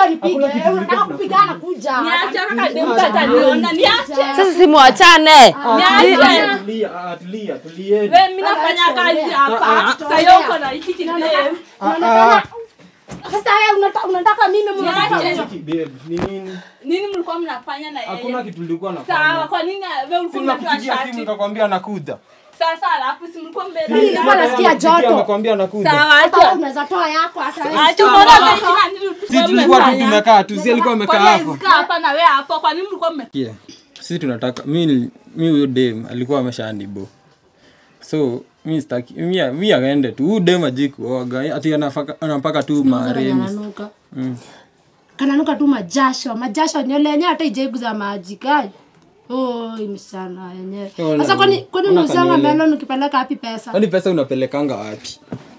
kuja nipige. Hakuna kitu Unataka tulikuwa kupigana kuja. Niache kaka demu ataniona. Niache. Sasa simwachane. Niache. Tulia, ah, tulia, tulieni. Wewe mimi nafanya kazi hapa. Sasa yeye uko na hiki kidemu. Unaonekana- Sasa wewe unataka unataka mimi mnataka Niache. Hiki, babe, ni nini? Nini mlikuwa mnafanya na Hakuna yeye? kitu tulikuwa Sawa, nafanya. kwa nini wewe ulikuwa umetoa Sinakupigia simu shati? nikakwambia nakuja. Sasa alafu si mlikuwa Mimi mbele. nilikuwa nasikia joto. Nakwambia nakuja. Sawa, Hata wewe acha. unaweza toa yako hata wewe. Acha unaona kama nini Si tulikuwa tu tumekaa tu, si alikuwa amekaa hapo. Kaa hapa na wewe hapo. Kwa nini mlikuwa mme Yeah. Sisi tunataka mi mi huyo dem alikuwa ameshanibo. So mi sitaki mi mi aende tu. Huyu dem ajui kuoga. Ati anafaka anapaka tu maremi. Kananuka. Mm. Kananuka tu majasho, majasho nywele yenyewe hata ijaiguza maji kai. Oh, msichana yenyewe. Ona, Sasa kwani kwani ona unauzanga kanywele. melon ukipeleka wapi pesa? Kwani pesa unapelekanga wapi?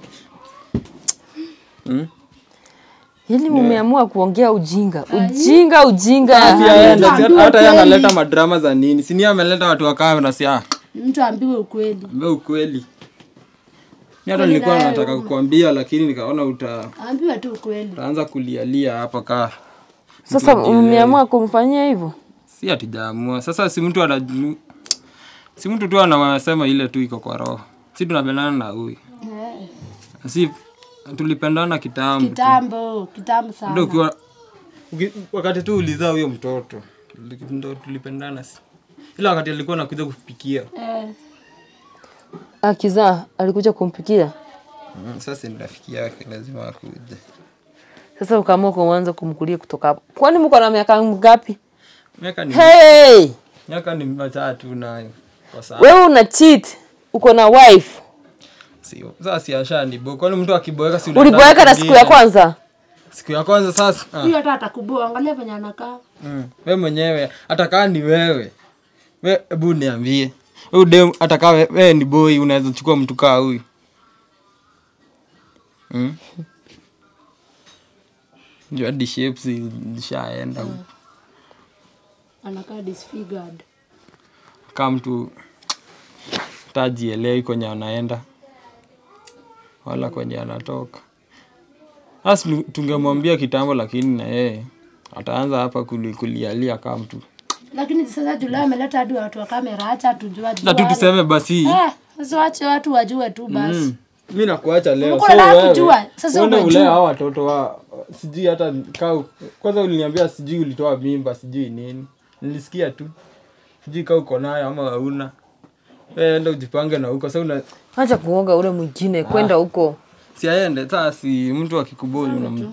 Yaani mumeamua kuongea ujinga. Ujinga ujinga. Si aende, si Tuambiwe hata yeye kweli. analeta madrama za nini? Si ni yeye ameleta watu wa kamera si ah. Mtu ambiwe ukweli. Mbe ukweli. Ni hata nilikuwa nataka kukwambia lakini nikaona uta Ambiwe tu ukweli. utaanza kulialia hapa ka. Sasa mmeamua kumfanyia hivyo? Si hatujaamua. Sasa si mtu ana si mtu tu anasema ile tu iko kwa roho. Si tunapendana na huyu. Si tulipendana kitambo. tu. Kitambo, kitambo Ndio sana. ukiwa uki- wakati tu ulizaa huyo mtoto tuli- ndo tulipendana si. Ila wakati alikuwa anakuja kupikia. Eh, Akizaa alikuja kumpikia. Mm, sasa ni rafiki yake lazima akuje. Sasa ukaamua kuanza kumkulia kutoka hapo. Kwani mko na miaka ngapi? Miaka ni Hey! miaka ni matatu nayo kwa sasa. Wewe una cheat. Uko na wife. Sio. Sasa si ashanibo. Kwani mtu akiboeka si Uliboeka na siku ya kwanza? Siku ya kwanza sasa. Ah. huyo hata atakubua, angalia venye anakaa. Mm. Wewe mwenyewe hata kama ni wewe. Wewe hebu niambie. Wewe dem hata kama we- wewe ni boy unaweza chukua mtu kaa huyu. Mm. Ndio hadi shapes zishaenda huko. Anakaa disfigured. Kama mtu tajielewi kwenye anaenda wala kwenye anatoka. Sasa tu- tungemwambia kitambo, lakini na yeye ataanza hapa kuli- kulialia kama mtu Lakini sasa Julai ameleta hadi watu wa kamera, acha tujua na tu tuseme basi Eh, sasa wache watu wajue tu basi. Mm. mi nakuacha leo Ulikuwa so unataka wewe kujua, sasa uende umejua. ulea hao watoto wa sijui hata kaa kwanza uliniambia sijui ulitoa mimba sijui nini nilisikia tu sijui kaa uko nayo ama hauna Wewe enda ujipange na huko sasa una Acha kuoga ule mwingine kwenda huko. si aende sasa si mtu akikubuli una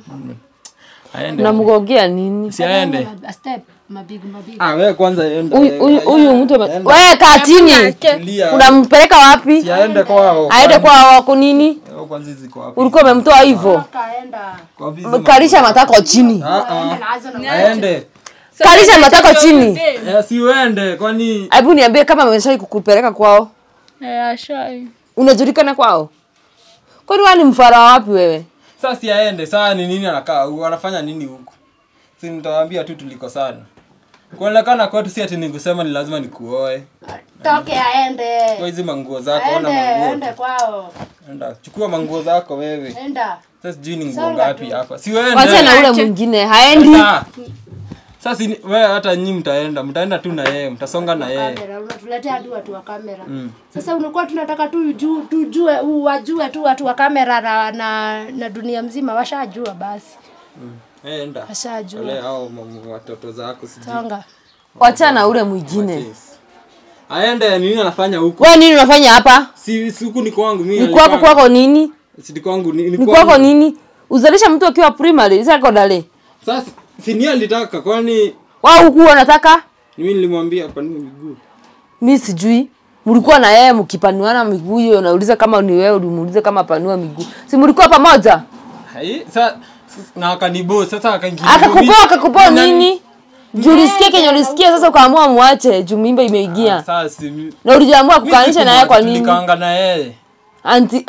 aende Namgogea nini? si aende A step, mabigu mabigu. ah wewe kwanza enda Huyu- Huyu huyu mtu ame- wewe kaa chini. Tulia. Unampeleka wapi? si aende kwao Aende kwa wako nini? Wao kwanza ziko hapo Ulikuwa umemtoa hivyo? Kaenda. kwa vizi Kalisha matako chini. ah ah Naanza na aende Kalisha matako chini. Eh, si uende kwani Hebu niambie kama ameshai kukupeleka kwao. Eh, ashai. Unajulikana kwao? Kwani wewe ni mfara wapi wewe? Sasa si aende, saa ni nini anakaa huku, anafanya nini huku? Si nitawaambia tu tulikosana. Kuonekana kwetu si ati nikusema ni lazima nikuoe. toke aende. Kwa hizi manguo zako, ona Aende, manguo. aende kwao. Enda, chukua manguo zako wewe. Enda. Sasa sijui ni nguo Songa ngapi tu. hapa. Si wewe Wacha na ule mwingine haendi. Enda. Sasa si ni- wewe hata nyinyi mtaenda, mtaenda tu na yeye, mtasonga na yeye. Kamera, unatuletea hadi watu wa kamera. Mm. Sasa unakuwa tunataka tu ju- tujue u- wajue tu watu wa kamera na, na, na dunia mzima washajua basi. Eh, enda. Washajua. Wale hao mamu- watoto zako sijui. Songa. Wacha na ule mwingine. Yes. Aende nini anafanya huku? Wewe nini unafanya hapa? Si si huku ni kwangu mimi. Ni kwako alipanga. kwako nini? Si ni kwangu ni, ni Ni kwangu. kwako nini? Uzalisha mtu akiwa primary, secondary. Sasa si ni alitaka kwani Wao huku wanataka? mimi nilimwambia panue miguu. Mi sijui. Mlikuwa na yeye mkipanuana miguu hiyo, unauliza kama ni wewe, ulimuuliza kama panua miguu. Si mlikuwa pamoja? Hai, sa, na akanibo sasa akaingia. Akakupoa akakupoa nini? Juu ulisikia kenye ulisikia sasa ukaamua muache juu mimba imeingia. Sasa si mi- Na ulijaamua mi kukaanisha na yeye kwa nini? Tulikaanga na yeye. Anti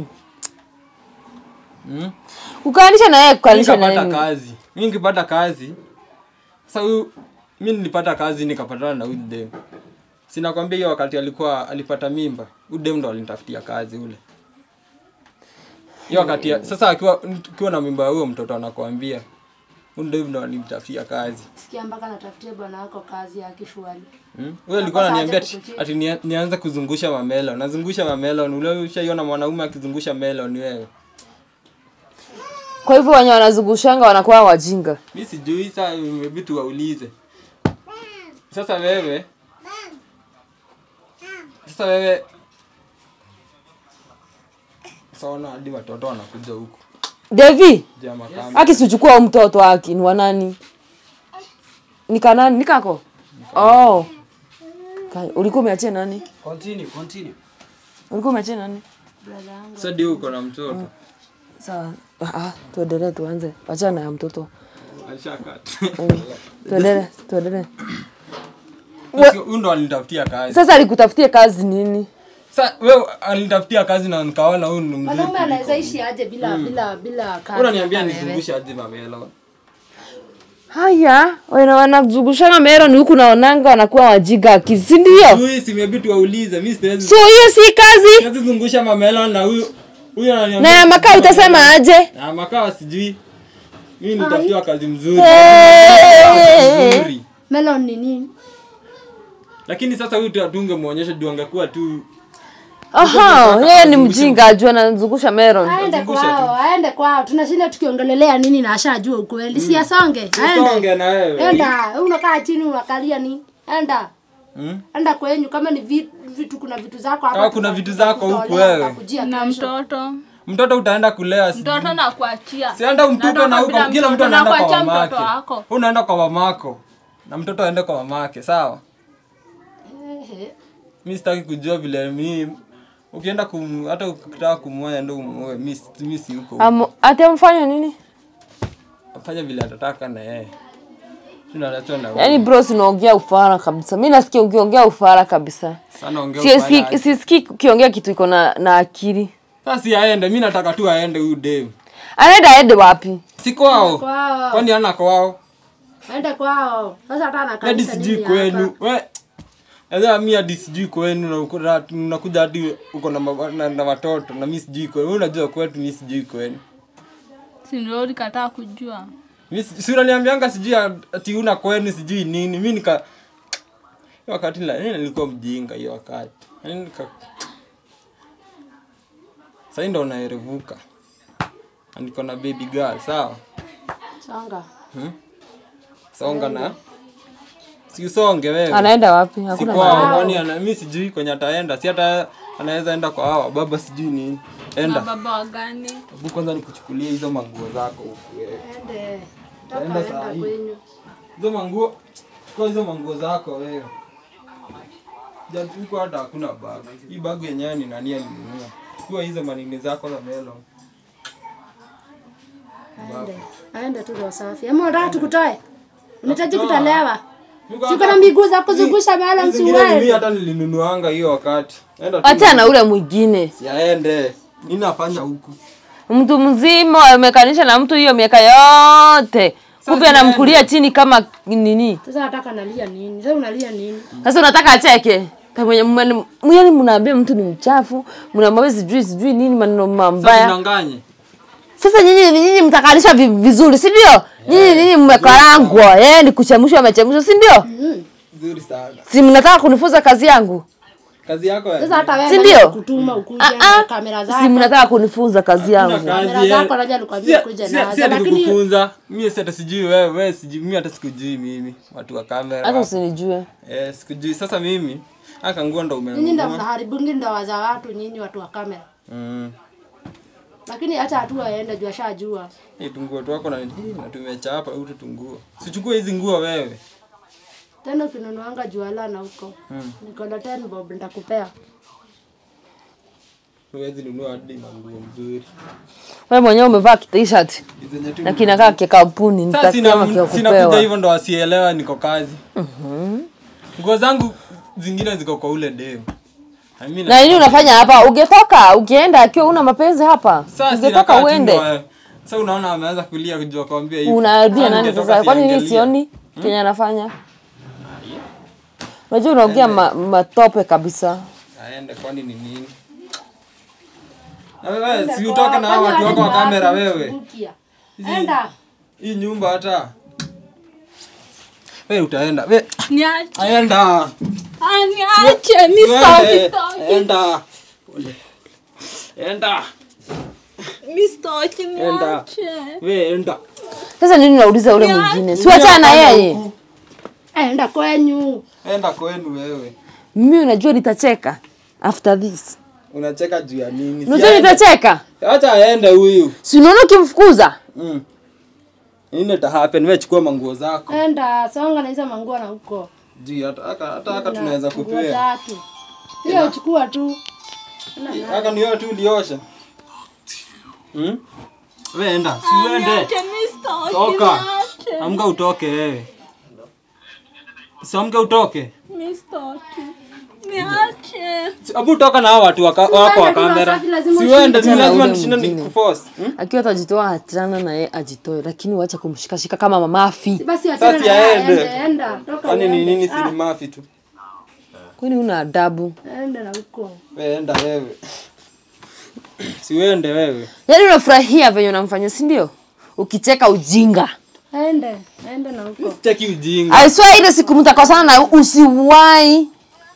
Hmm? Kukaanisha na yeye kukaanisha na Nikapata yeye. kazi. Mimi nikipata kazi. Sasa huyu mimi nilipata kazi nikapatana na huyu dem. Sina kwambia hiyo wakati alikuwa alipata mimba. Huyu dem ndo alinitafutia kazi ule. Hiyo wakati ya- sasa akiwa ukiwa na mimba ya huyo mtoto anakuambia Huyu ndio ndo alimtafutia kazi. Sikia mpaka natafutia bwana wako kazi ya kishuali. Hmm? Wewe ulikuwa Sasa unaniambia aje ati, kukuchia. ati nia- nianze kuzungusha mamelon. Nazungusha mamelon. Ule ushaiona mwanaume akizungusha melon wewe. Kwa hivyo wenye wanazungushanga wanakuwa wajinga. Mi sijui saa vitu waulize. Sasa wewe sasa wewe saona hadi watoto wanakuja huku Devi, jia makamba. akisichukua huyu mtoto wake ni wanani? Ni kanani? Ni kako? Oh. Ka- Ulikuwa umeachia nani? Continue, continue. Ulikuwa umeachia nani? Sasa ndio uko na mtoto. Sawa. Ah, ah, tuendelee tuanze. Achana ya mtoto. Alishakata. Tuendelee, tuendelee. Huyu ndo alinitafutia kazi. Sasa alikutafutia kazi nini? Sasa wewe alinitafutia kazi na nikaona huyu ni mzuri. Mwanaume anaweza ishi aje bila bila bila kazi? Unaniambia hata wewe? nizungushe aje mamelon. Haya, wana wanazungushanga mero ni huku naonanga wanakuwa wajinga akili, si ndio? Huyu si maybe tuwaulize. Mimi siwezi So hiyo si kazi. siwezi zungusha mamelon na huyu huyu Na ananiambia. ya makaa utasema aje? Na makaa sijui. Mimi nitafutiwa kazi mzuri. Eh. Mzuri. Melon ni nini? Lakini sasa huyu tu tungemuonyesha juu angekuwa tu Aha, yeye ni mjinga ajua anazungusha meron. Aende Zungusha kwao, aende kwao. Tunashinda tukiongelelea nini na ashajua ukweli. Si asonge. songe Aende. na wewe. Enda, wewe unakaa chini unakalia nini? Enda. Hmm? Enda kwenyu kama ni vi- vitu kuna vitu zako hapa. Kama kuna vitu zako huku tutakutolea, wewe. tutakujia na kesho. mtoto Mtoto utaenda kulea sijui. mtoto na kuachia Sienda umtupe Natoka na huko bila kila mtu mtoto, anaenda kwa nakuachia mamake. mtoto wako Wewe unaenda kwa mamako. Na mtoto aende kwa mamake, sawa? Ehe. Mimi sitaki kujua vile mimi ukienda kum hata ukitaka kumwoa ndio umuoe. Mimi si- mimi si huko. Am- Ati amfanya nini? Fanya vile atataka na yeye. Tunaachwa na wewe. Yaani bro, sinaongea ufara kabisa. Mimi nasikia ukiongea ufara kabisa. Sana ongea Sisikii ufanye. sisikii ukiongea kitu iko na na akili. Sasa si aende, mimi nataka tu aende huyu dem. Anaenda aende wapi? Si kwao. Kwao. Kwani ana kwao? Aende kwao. Sasa hata hadi anakanisa sijui nini kwenu hapa? we Sasa mi hadi sijui kwenu na uko na- unakuja hadi uko na, ma- na, na watoto na mi sijui kwenu Wewe unajua kwetu mi sijui kwenu si ndio ulikataa kujua mi si si unaniambianga sijui ati una kwenu sijui nini mi nika hiyo wakati nila- mimi nilikuwa mjinga hiyo wakati Yaani nika sahii ndo unaerevuka Na niko na baby girl sawa Songa. songa na si usonge wewe Anaenda wapi? si Hakuna kwao kwani ana mi sijui kwenye ataenda si hata anaweza enda kwa hawa baba sijui nini na enda baba wa gani hebu kwanza nikuchukulie hizo manguo zako huku wewe. Ende. Enda Toka saa enda hii. kwenyu. hizo manguo chukua hizo manguo zako wewe jatuko hata hakuna bag hii bag yenyewe ni nani alinunua chukua hizo manini zako za melo Aende. Aende tu roho safi. Ama unataka tukutoe? Unahitaji Nakutoa. kutolewa? Niko Siko hata- na miguu za kuzungusha mahala Hizi zingine ni mimi msiwezi. hata nilinunuanga hiyo wakati enda tu Acha na ule mwingine. siaende nini nafanya huku Mtu mzima amekanisha na mtu hiyo miaka yote. Kumbe Sasa anamkulia chini kama nini? Sasa nataka nalia nini? Sasa unalia nini? Sasa unataka acheke? Mwenye mwani mnaambia mtu ni mchafu, mnamwambia sijui sijui nini maneno sasa mabaya. unanganye Sasa nyinyi nyinyi mtakalisha vi- vizuri, si ndio? Nyinyi nyinyi mmekarangwa, eh ni kuchemshwa amechemshwa, si ndio? nzuri sana Si mnataka kunifunza kazi yangu? kazi yako ya Sasa hata wewe Si nani ndio? kutuma ukuje Ah, na ah. kamera Si zako. mnataka kunifunza kazi yangu? Kamera zako naja nikwambie kuja nazo, lakini- kukufunza mimi si hata sijui wewe wewe sijui mimi hata sikujui mimi watu wa kamera Hata usinijue. eh sikujui sasa mimi aka nguo ndo Nyinyi ndo umenunua mnaharibungi ndoa za watu nyinyi watu wa kamera. mm Lakini hata hatua aende juu ashajua. hii tunguo tu wako na hii na tumechapa hutu tunguo sichukue hizi nguo wewe Tena ukinunuanga juala na huko. Niko na 10 bob nitakupea. huwezi nunua hadi manguo mzuri Wewe mwenyewe umevaa t-shirt hizi zenye tu na kinakaa kikampuni, sasa nitakiama sina kia sinakuja kupewa. hivyo ndo wasielewa niko kazi nguo zangu zingine ziko kwa ule dem Na mimi Na nini unafanya hapa? Ungetoka, ukienda akiwa una mapenzi hapa. Sasa Ungetoka sinakaa tu uende. ndo, eh, Sasa unaona ameanza kulia kujua kwambia hivi. Unarudia Sasa nani ningetoka sasa? Kwani mimi siangalia. sioni kenye anafanya? Unajua unaongea ma, matope kabisa. Aende kwani ni nini? Na wewe si utoke na hao watu wako wa kamera wewe. Enda. hii nyumba hata we utaenda we Niache. aenda Ah, niache. Mi sitaki, Wewe, sitaki. enda Ole. enda Mi sitaki, Enda. niache. we enda Sasa nini unauliza ule mwingine? Si wachana na yeye. Huku. enda kwenyu enda kwenu wewe Mimi unajua nitacheka after this. unacheka juu ya nini Si Unajua aende. nitacheka? acha aende huyu Si unaona ukimfukuza? mm. nini ta happen wewe chukua manguo zako enda songa na hizo manguo na huko juu hata hata hata haka tunaweza Nguo kupea tatu hiyo chukua tu haka ni wewe tu uliosha mm? we enda si uende Niache, mi sitaki, toka niache. amka utoke wewe si amka utoke Mi sitaki. Niache. Si- Abu toka na hao watu waka- wako wa tu na kamera. safi, lazima Si uende, ushinde. ni lazima Ule nishinde mwingine. nikuforce. Hmm? Akiwa atajitoa achana na yeye ajitoe, lakini wacha kumshikashika kama mamafi. basi achana Sasa na yeye, aende. ende enda toka Kwani ni uende. nini si Ah, ni mafi tu? Kwani una adabu? ende na huko Wewe enda wewe. Si uende wewe. Yaani unafurahia venye unamfanya, si ndio? Ukicheka ujinga. ende ende na huko Cheki ujinga. I swear ile siku mtakosana na usiwahi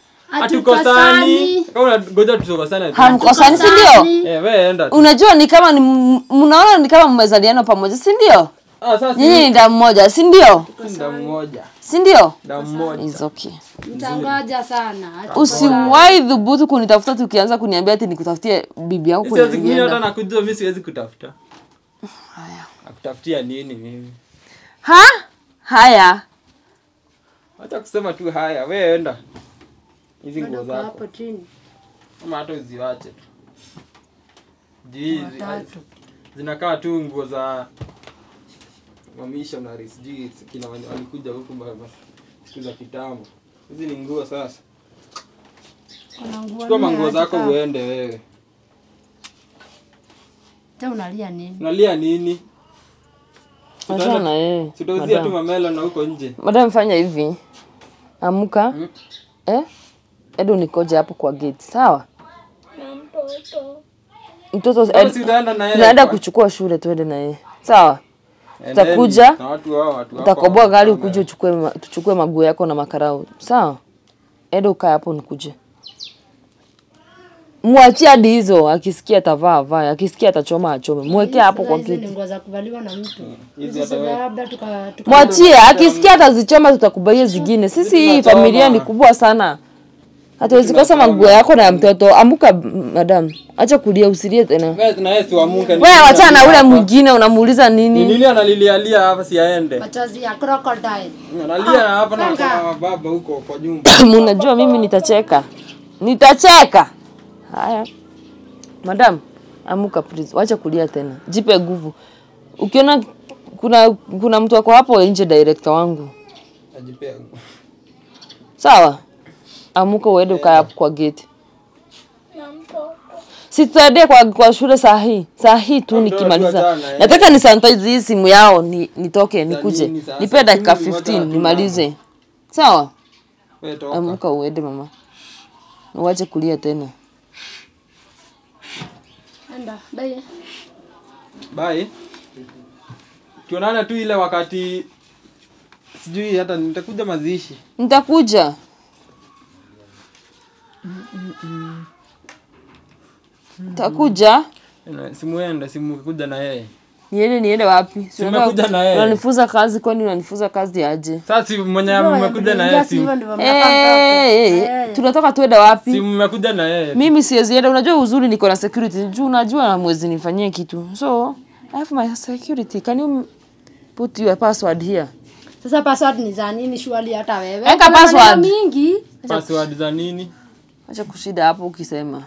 Hatukosani. Kama unangoja tukosane. tu. hamkosani, si ndio? Eh, wewe enda. tu. Unajua ni kama ni m- mnaona ni kama mmezaliana pamoja, si ndio? Ah, sasa Nyinyi ni damu moja, si ndio? si damu moja. Si ndio? Damu moja. It's okay. mtangoja sana Usiwahi dhubutu kunitafuta tukianza kuniambia ati nikutafutie bibi yako kwenye Siwezi mimi hata ulienda. nakujua mimi siwezi kutafuta. Haya. Nakutafutia nini mimi? Ha? Haya. Acha kusema tu haya, wewe enda. Hizi nguo zako. hapo chini Kama hata uziwache tu. Juu hizi zinakaa tu nguo za wamissionary sijui kina wale walikuja huku ma- ma- siku za kitambo. Hizi ni nguo sasa. kuna nguo Chukua nne manguo acha zako kaa. uende wewe. Tena unalia nini Unalia nini? Achana na yeye. Sitauzia tu Madam. mamela na huko nje. Madam fanya hivi. Amuka. Mm. Eh? Edo nikoje hapo kwa gate. Sawa? Na mtoto. Mtoto Kama si utaenda na yeye. tunaenda kwa- kuchukua shule tuende na yeye. Sawa? Endeni tutakuja, na watu hao watu wako Utakoboa hapa gari kama- ukuje uchukue ma- tuchukue maguo yako na makarau. Sawa? Edo ukae hapo nikuje. Mwachie hadi hizo, akisikia atavaa avae, akisikia atachoma achome. Mwekee hapo kwa Hizi ni kiti. nguo za kuvaliwa na mtu Hizi Hizi hata za wewe. labda tuka tuka- Mwachie, akisikia atazichoma tutakubaia zingine. Sisi hii tunachoma. familia ni kubwa sana. Hatuwezi kosa maguo yako na ya mtoto. Amuka m- madam. Acha kulia usilie tena. Wewe na yeye si wamuke. ni Wewe nini wachana na ule analia hapa? mwingine unamuuliza Ni nini? nini analilialia hapa si aende? machozi ya crocodile Analia hapa na Kanga. kama baba huko kwa nyumba. Mnajua mimi nitacheka. Nitacheka. Haya. Madam, amuka please. Wacha kulia tena. Jipe nguvu. Ukiona kuna kuna mtu wako hapo nje director wangu. Ajipea. Sawa? Amuka uende ukae hapo kwa gate. Na mtoto. Si tutaendea kwa, kwa shule saa hii. Saa hii tu Ndio nikimaliza. tunajua na- Nataka ni sanitize hii simu yao ni, nitoke nikuje. nini sasa? Nipe dakika Simu ni moja 15 tu nimalize. Sawa? Wewe toka. Amuka uende mama. Uache kulia tena. enda bye Bye. Tuonane tu ile wakati sijui hata nitakuja mazishi. Nitakuja. Nitakuja. Na- Simuende, simukuja na yeye. Niende niende wapi? Si Tumekuja unataka- na yeye. Unanifuza kazi kwani unanifuza kazi aje? Sasa si mwenye mmekuja na yeye si hivyo ndivyo Eh, mnafaa mtoke. eh, eh, tunatoka tuende wapi? si mmekuja na yeye. Mimi siwezi enda. Unajua uzuri niko na security. Juu unajua mwezi nifanyie kitu. So, I have my security. Can you put your password here? sasa password ni za nini shwali hata wewe Weka Kuna maneno password. mingi Password za nini? Acha kushida hapo ukisema.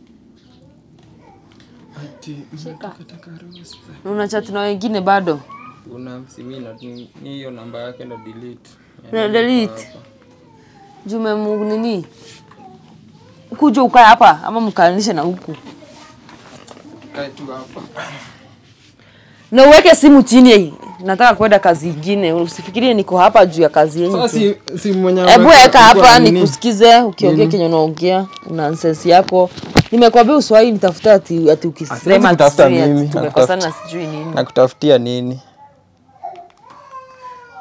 Ati Shika. Na Una chat na wengine bado? una simina ni ni hiyo namba yake na delete. Na delete. Jume Mungu nini? Kuja ukae hapa ama mkaanishe na huku. Kae tu hapa. Na uweke simu chini. Nataka kwenda kazi ingine. Usifikirie niko hapa juu ya kazi yenyu. Sasa tu. si si mwenye Hebu ameweka- weka hapa kwa nini? nikusikize ukiongea kenye unaongea nonsense yako. Nimekwambia uswahi nitafuta ati ati Siwezi ukisema ati kutafuta sijui ati mimi, tumekosana sijui nini. Nakutafutia nini?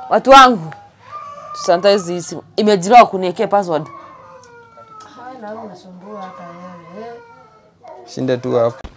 watu wangu sanitize hii simu imejiriwa kuniekea password Haya, na wewe unasumbua hata wewe. Shinda tu hapo.